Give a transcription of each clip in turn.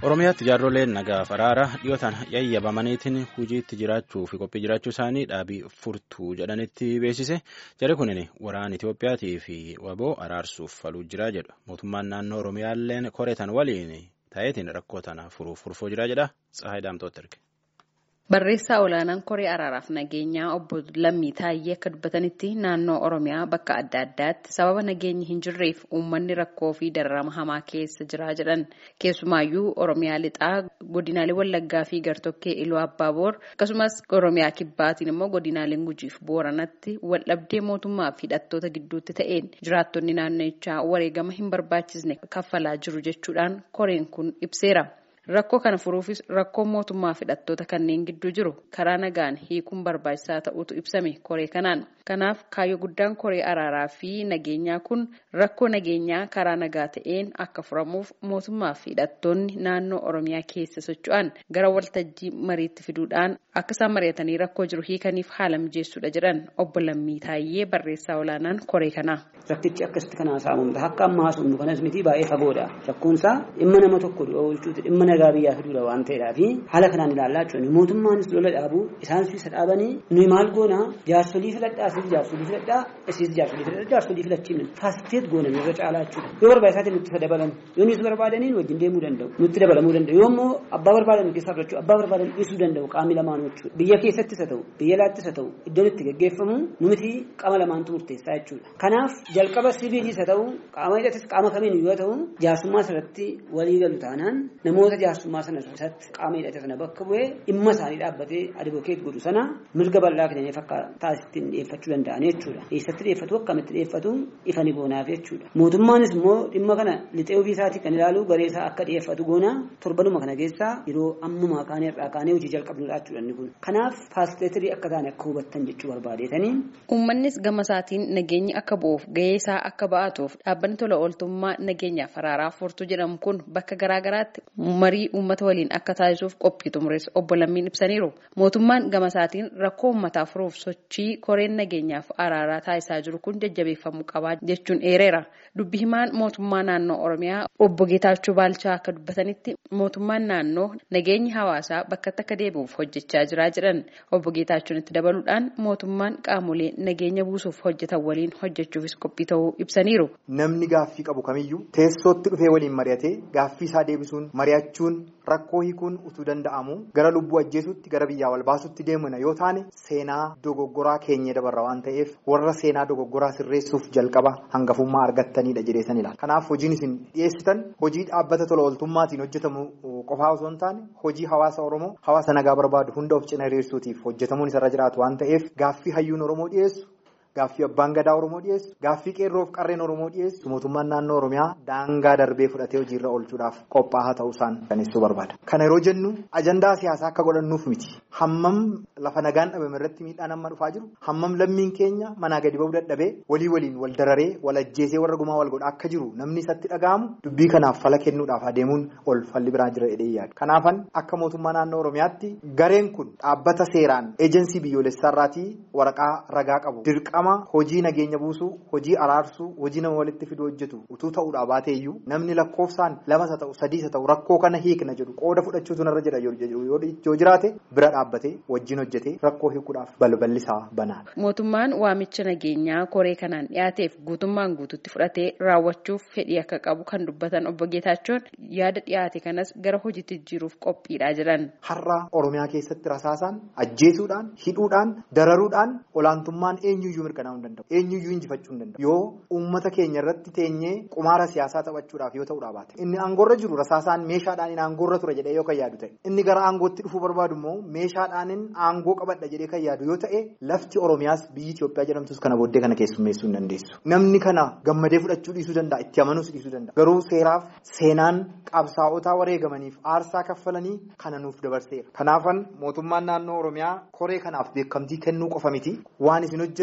Oromiyaatti jaarroleen nagaaf araara dhiyootaan yayyabamaniitiin hojiitti jiraachuu fi qophii jiraachuu isaanii dhaabii furtuu jedhanitti beeksise jarri kunin waraana Itiyoophiyaatii fi waboo araarsuuf faluu jira jedhu mootummaan naannoo Oromiyaalleen koreetan waliin ta'eetiin rakkoo tana furuuf furfoo jira jedha Tsahaay Daamtooti erge. Barreessaa olaanaan koree araaraaf nageenyaa obbo Lammii Taayyee akka dubbatanitti naannoo Oromiyaa bakka adda addaatti sababa nageenyi hin jirreef uummanni rakkoo fi dararama hamaa keessa jira jedhan keessumaayyuu Oromiyaa lixaa godinaalee Wallaggaa fi Gartokkee Iluu Abbaaboor akkasumas Oromiyaa kibbaatiin immoo godinaaleen Gujiif Booranatti waldhabdee mootummaa fi hidhattoota gidduutti ta'een jiraattonni naannichaa wareegama hin barbaachisne kaffalaa jiru jechuudhaan koreen kun ibseera. Rakkoo kana furuufis rakkoon mootummaa fi hidhattoota kanneen gidduu jiru karaa nagaan hiikuun barbaachisaa ta'utu ibsame koree kanaan. Kanaaf kaayyoo guddaan koree araaraa fi nageenyaa kun rakkoo nageenyaa karaa nagaa ta'een akka furamuuf mootummaa fi hidhattoonni naannoo Oromiyaa keessa socho'an gara waltajjii mariitti fiduudhaan akka isaan mari'atanii rakkoo jiru hiikaniif haala mijeessuudha jedhan obbo Lammii Taayyee barreessaa olaanaan koree kanaa. Rakkichi akkasitti kan haasa'amu akka ammaa sunnu kanas miti baay'ee fagoodha. Rakkoonsaa dhimma nama tokko oolchuuti dhimma nagaa biyyaa fiduudha waan ta'eedhaaf haala kanaan ilaallaa jechuun mootummaanis lola dhaabuu isaan isa dhaabanii nuyi maal goona jaarsolii filadhaa asiis jaarsolii filadhaa asiis jaarsolii filadhaa jaarsolii filachiifne faasiteet goona irra caalaa jechuudha yoo barbaachisaa nutti dabalan yoo nuti barbaadaniin wajjin deemuu danda'u nutti dabalamuu danda'u yoo immoo abbaa barbaadan keessaa fudhachuu abbaa barbaadan dhiisuu danda'u qaamni lamaanuu jechuudha biyya keessattis haa ta'u biyya alaattis haa ta'u iddoon itti gaggeeffamu numiti qaama lamaantu murteessaa jechuudha kanaaf jalqaba siviiliis haa ta'u qaama hidhatis qaama kamiin yoo ta'u jaarsummaa irratti walii galu taanaan namoota jaarsummaa sana irratti qaama hidhate sana bakka bu'ee dhimma isaanii dhaabbatee advokeet godhu sana mirga bal'aa kennanii fakkaata taasistiin dhiyeeffachuu danda'an jechuudha. Eessatti dhiyeeffatu akkamitti dhiyeeffatu ifa ni goonaaf jechuudha. Mootummaanis immoo dhimma kana lixee ofii isaatii kan ilaalu garee isaa akka dhiyeeffatu goona torbanuma kana keessaa yeroo ammumaa kaanee irraa kaanee hojii jalqabnudha jechuudha inni kun. Kanaaf faasiteetirii akka taane akka hubattan jechuu barbaadeetanii. Uummannis gama isaatiin nageenyi akka bu'uuf gahee isaa akka ba'atuuf dhaabbanni tola ooltummaa nageenyaaf araaraa furtuu jedhamu kun bakka garaagaraatti marii uummata waliin akka taasisuuf qophii xumurees obbo Lammiin ibsaniiru. Mootummaan gama isaatiin rakkoo uummataa furuuf sochii koreen nageenyaaf araaraa taasisaa jiru kun jajjabeeffamuu qabaa jechuun eereera. Dubbi himaan mootummaa naannoo Oromiyaa obbo Geetaachoo Baalchaa akka dubbatanitti mootummaan naannoo nageenyi hawaasaa bakkatti akka deebi'uuf hojjechaa jira jedhan. Obbo Geetaachoon itti dabaluudhaan mootummaan qaamolee nageenya buusuuf hojjetan waliin hojjechuufis qophii ta'uu ibsaniiru. Namni gaaffii qabu kamiyyuu teessootti dhufee waliin mari'atee gaaffii isaa deebisuun mari'achuun rakkoo hiikuun utuu danda'amu gara lubbuu ajjeesutti gara biyyaa wal baasutti deemuna yoo taane seenaa dogoggoraa keenya dabarra waan ta'eef warra seenaa dogoggoraa sirreessuuf jalqaba hangafummaa argattanidha jedheesan ilaala. Kanaaf hojiin isin dhiyeessitan hojii dhaabbata tola ooltummaatiin hojjetamu qofaa osoo hin taane hojii hawaasa Oromoo hawaasa nagaa barbaadu hunda of cina hiriirsuutiif hojjetamuun isarra jiraatu waan ta'eef gaaffii hayyuun Oromoo dhiyeessu. Gaaffii abbaan gadaa Oromoo dhiyeessu gaaffii qeerroof qarreen Oromoo dhiyeessu mootummaan naannoo Oromiyaa daangaa darbee fudhatee hojiirra oolchuudhaaf qophaa'aa ta'uusaan kan ibsuu barbaada. Kana yeroo jennu ajandaa siyaasaa akka godhannuuf miti. Hammam lafa nagaan dhabame irratti miidhaan amma dhufaa jiru hammam lammiin keenya manaa gadi ba'uu dadhabee walii waliin wal dararee wal ajjeesee warra gumaa wal godha akka jiru namni isatti dhaga'amu dubbii kanaaf fala kennuudhaaf adeemuun ol falli biraa jira jedhee yaada. Kanaafan akka mootummaa naannoo Oromiyaatti gareen kun dhaabbata seeraan eejensii biyyoolessaarraatii waraqaa ragaa qabu dirqama. hojii nageenya buusuu hojii araarsuu hojii nama walitti fiduu hojjetu utuu ta'uudhaa baateeyyuu namni lakkoofsaan lamas haa ta'u sadiis haa ta'u rakkoo kana hiikna jedhu qooda fudhachuutu narra jedha yoo jiraate bira dhaabbatee wajjin hojjetee rakkoo hiikuudhaaf balballi isaa banaadha. Mootummaan waamicha nageenyaa koree kanaan dhiyaateef guutummaan guututti fudhatee raawwachuuf fedhii akka qabu kan dubbatan obbo Geetaachoon yaada dhiyaate kanas gara hojiitti jijjiiruuf qophiidha jedhan. Har'a Oromiyaa keessatti rasaasaan ajjeesuudhaan hidhuudhaan dararuudhaan olaantummaan eenyuyyuu mirkanaa'uu hin danda'u. Eenyuyyuu injifachuu hin danda'u. Yoo uummata keenya irratti teenyee qumaara siyaasaa taphachuudhaaf yoo ta'uudha baate. Inni aangoorra jiru rasaasaan meeshaadhaan inni aangoorra ture jedhee yoo kan yaadu ta'e. Inni gara aangootti dhufuu barbaadu immoo meeshaadhaan aangoo qabadha jedhee kan yaadu yoo ta'e lafti Oromiyaas biyyi Itoophiyaa jedhamtus kana booddee kana keessummeessuu hin dandeessu. Namni kana gammadee fudhachuu dhiisuu danda'a. Itti amanuus dhiisuu danda'a. Garuu seeraaf seenaan qabsaa'otaa wareegamaniif aarsaa kaffalanii kana nuuf dabarseera. Kanaafan mootummaan naannoo Oromiyaa koree kanaaf beekamtii kennuu qofa miti. Waan isin hojjettan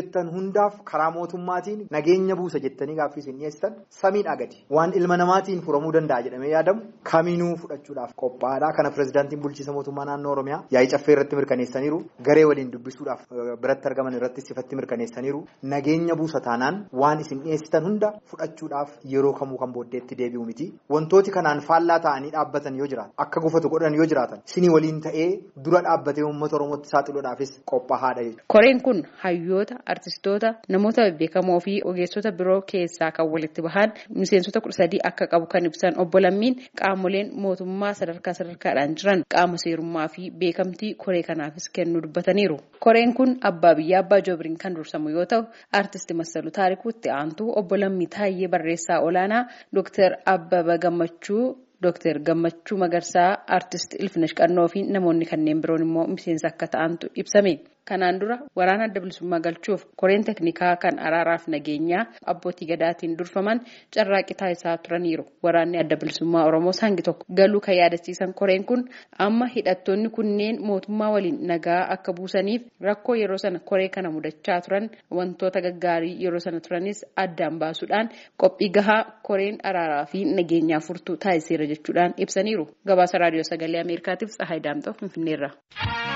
hundaaf karaa mootummaatiin nageenya buusa jettanii gaaffii isin dhiyeessitan samiidhaa gadi waan ilma namaatiin furamuu danda'a jedhamee yaadamu kamiinuu fudhachuudhaaf qophaa'aadha kana pirezidaantiin bulchiisa mootummaa naannoo oromiyaa yaa'ii caffee irratti mirkaneessaniiru garee waliin dubbisuudhaaf biratti argaman irratti sifatti mirkaneessaniiru nageenya buusa taanaan waan isin dhiyeessitan hunda fudhachuudhaaf yeroo kamuu kan booddeetti deebi'u miti wantooti kanaan faallaa ta'anii dhaabbatan yoo jiraatan akka gufatu godhan yoo jiraatan sinii waliin ta'ee dura dhaabbatee uummata oromootti saaxiluudhaafis qophaa'aadha jechuudha. Koreen kun hayyoota, artistoota, namoota beekamoo fi ogeessota biroo keessaa kan walitti bahan miseensota kudha sadii akka qabu kan ibsan obbo Lammiin qaamoleen mootummaa sadarkaa sadarkaadhaan jiran qaama seerummaa fi beekamtii koree kanaafis kennuu dubbataniiru. Koreen kun abbaa biyyaa abbaa joobiriin kan dursamu yoo ta'u artisti Massaluu Taarikuutti aantuu obbo Lammii Taayyee barreessaa olaanaa Dooktar Abbaba Gammachuu. Dooktar Gammachuu Magarsaa Artist Ilfinesh Qannoo fi namoonni kanneen biroon immoo miseensa akka ta'antu ibsame. Kanaan dura waraana adda bilisummaa galchuuf koreen teknikaa kan araaraaf nageenyaa abbootii gadaatiin durfaman carraaqqii taasisaa turaniiru. Waraanni adda bilisummaa Oromoo hangi tokko galuu kan yaadachiisan koreen kun amma hidhattoonni kunneen mootummaa waliin nagaa akka buusaniif rakkoo yeroo sana koree kana mudachaa turan wantoota gaggaarii yeroo sana turanis addaan baasuudhaan qophii gahaa koreen araaraa fi nageenyaa furtuu taasiseera jechuudhaan ibsaniiru. Gabaasa raadiyoo sagalee Ameerikaatiif Tsahaay Daamxoo Finfinneerra.